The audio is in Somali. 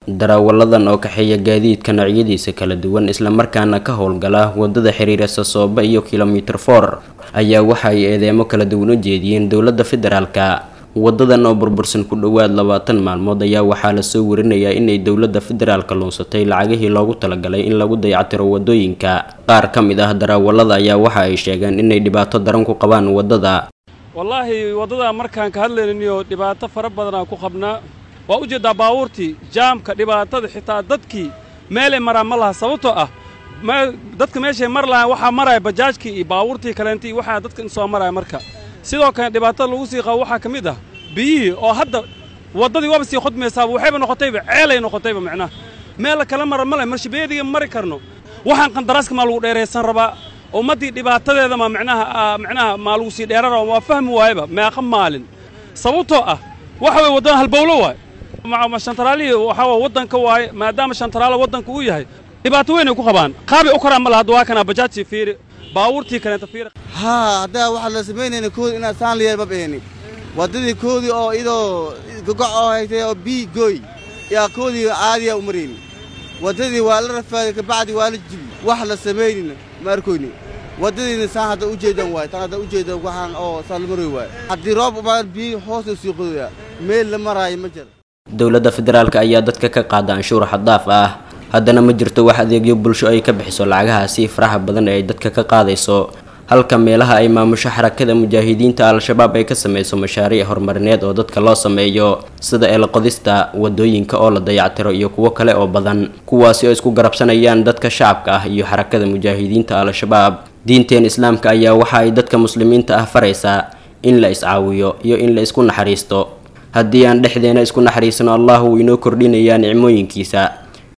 daraawalladan oo kaxeeya gaadiidka noocyadiisa kala duwan islamarkaana ka howlgala wadada xiriira sasooba iyo kilomitir for ayaa waxa ay eedeemo kala duwan u jeediyeen dowladda federaalka wadadan oo burbursan ku dhowaad labaatan maalmood ayaa waxaa lasoo warinayaa inay dowladda federaalka luunsatay lacagihii loogu talagalay in lagu dayactiro wadooyinka qaar ka mid ah daraawallada ayaa waxa ay sheegeen inay dhibaato daran ku qabaan wadada wallaahi waddada markaan ka hadlaynayo dhibaato fara badanaan ku qabnaa waa u jeeddaa baabuurtii jaamka dhibaatada xitaa dadkii meelay maraan ma laha sababtoo ah dadka meeshay mar lahaan waxaa maraya bajaajkii iyo baabuurtii kaleentii waxaa dadka soo maraya marka sidoo kale dhibaatada lagu sii qabo waxaa ka mid ah biyihii oo hadda waddadii waaba sii khudmaysaaba waxayba noqotayba ceelay noqotayba macnaha meel kala mara male marshabeediga mari karno waxaan qandaraaska maa lagu dheeraysan rabaa ummaddii dhibaatadeeda ma micnaha micnaha maa lagu sii dheerara waa fahmi waayaba meeqa maalin sababtoo ah waxa weye waddan halbowlo waay shantaraalihii waxaa waa waddanka waaye maadaama shantaraala waddanka uu yahay dhibaato weynay ku qabaan qaabay u karaan ma laha hadda waa kanaa bajaajtii fiiri baabuurtii kaleenta fiiri haa haddaa waxaa la samaynayna koodi inaad saan liyeer ma baheni waddadii koodii oo idoo gogoc oo haytay oo bii gooy yaa koodii caadiya u marayni waddadii waa la rafaaday kabacdi waa la jibi wax la samaynayna ma arkoyni waddadiina saan hadda u jeedan waay tan hadda u jeedan waxaan oo saan la maroy waay haddii roob umaan biyi hoosta sii qodoyaa meel la maraayo ma jira dowladda federaalka ayaa dadka ka qaada anshuur xaddaaf ah haddana ma jirto wax adeegyo bulsho ay ka bixiso lacagahaasi faraha badan ee ay dadka ka qaadayso halka meelaha ay maamusho xarakada mujaahidiinta al-shabaab ay ka samayso mashaariic horumarineed oo dadka loo sameeyo sida eelqodista wadooyinka oo la dayactiro iyo kuwo kale oo badan kuwaasi oo isku garabsanayaan dadka shacabka ah iyo xarakada mujaahidiinta al-shabaab diinteen islaamka ayaa waxa ay dadka muslimiinta ah faraysaa in la iscaawiyo iyo in la isku naxariisto haddii aan dhexdeena isku naxariisno allah wuu inoo kordhinayaa nicmooyinkiisa